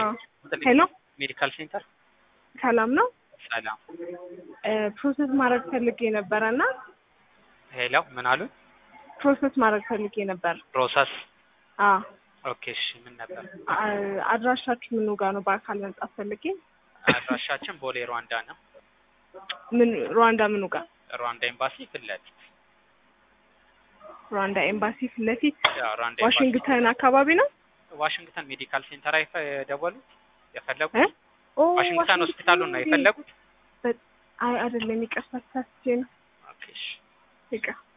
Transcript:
ሄሎ ሜዲካል ሴንተር ሰላም ነው። ሰላም። ፕሮሰስ ማድረግ ፈልጌ ነበረ እና ሄሎ ምን አሉ? ፕሮሰስ ማድረግ ፈልጌ ነበር። ፕሮሰስ አ ኦኬ። እሺ ምን ነበር? አ- አድራሻችሁ ምኑ ጋር ነው? በአካል መምጣት ፈልጌ። አድራሻችን ቦሌ ሩዋንዳ ነው። ምን ሩዋንዳ ምኑ ጋር? ሩዋንዳ ኤምባሲ ፊት ለፊት። ሩዋንዳ ኤምባሲ ፊት ለፊት ያው ሩዋንዳ ኤምባሲ ዋሽንግተን አካባቢ ነው። ዋሽንግተን ሜዲካል ሴንተር አይፈ የደወሉት የፈለጉት እ? ኦ ዋሽንግተን ሆስፒታሉን ነው የፈለጉት? አይ አይደለም፣ ይቅርታ ተሳስቼ ነው። ኦኬ እሺ ይቅር